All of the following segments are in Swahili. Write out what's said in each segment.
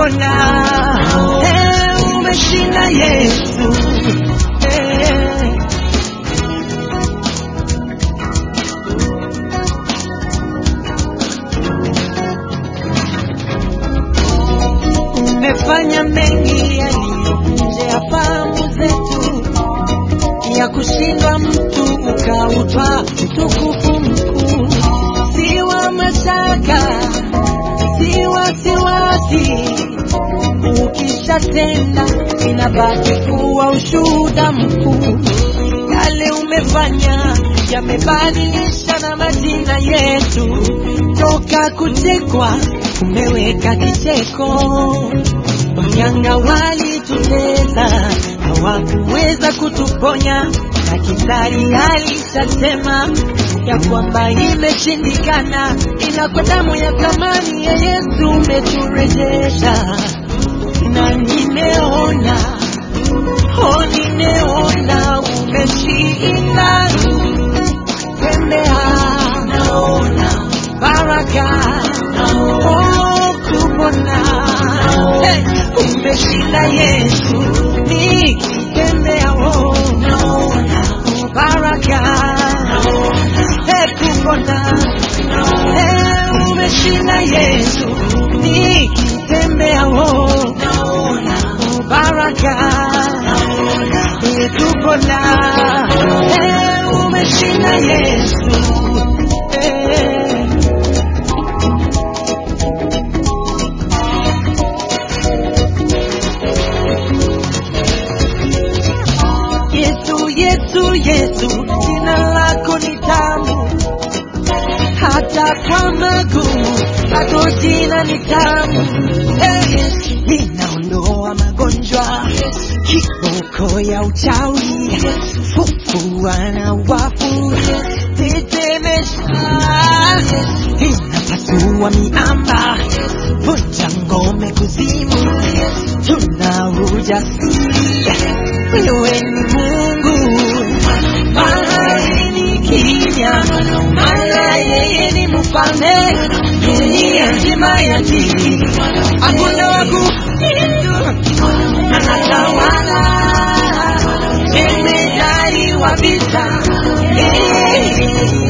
kupona. Eh, umeshinda Yesu. Eh. Umefanya mengi yaliyo nje ya fahamu zetu, ya kushindwa mtu ukautwa utukufu mkuu, si wa mashaka, si wasiwasi. Ukishatenda inabaki kuwa ushuhuda mkuu. Yale umefanya yamebadilisha na majina yetu, toka kuchekwa umeweka kicheko. Wanyanga walitutesa, hawakuweza kutuponya. Daktari alishasema ya kwamba imeshindikana, ila kwa damu ya thamani ya Yesu umeturejesha, na nimeona oh, nimeona umeshinda. Tembea, naona baraka, oh, kupona Hey, umeshinda Yesu, nikitembea oh, naona baraka, Hey, kupona Hey, umeshinda Yesu, nikitembea oh, naona baraka, Hey, kupona Hey, umeshinda Yesu Hey. Yesu, Yesu, Yesu, jina lako ni tamu, hata kwa magumu bado jina ni tamu. Hey, linaondoa magonjwa, kiboko ya uchawi, fufua na wafu, tetemesha, inapasua miamba, vunja ngome kuzimu, tuna ujasiri wewe ni Mungu, mahali ni kimya, maana yeye ni mfalme, dunia nzima ya chini, hakuna wa kupinga, anatawala, jemedari wa vita, yeye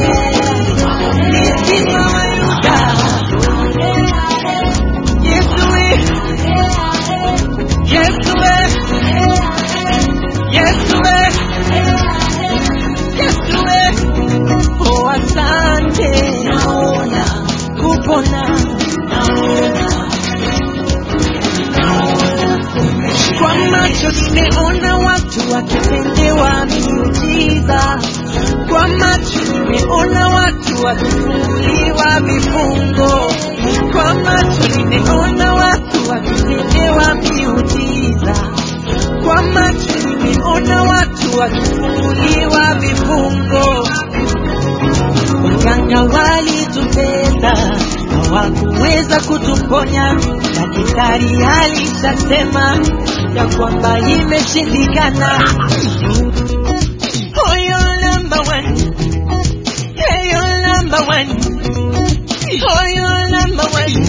ni simba wa Yuda. Yesu we, Yesu we, Yesu we, Yesu we, oh asante, naona kupona, naona, naona kwa macho nimeona watu wakitendewa miujiza, kwa macho nimeona watu wakifunguliwa vifungo, kwa macho nimeona watu wakitendewa miujiza, kwa macho nimeona watu wakifunguliwa vifungo. Waganga walitutesa, hawakuweza kutuponya. Daktari alishasema ya kwamba imeshindikana. Oh, you're number one. Hey, you're number one. Oh, you're number one.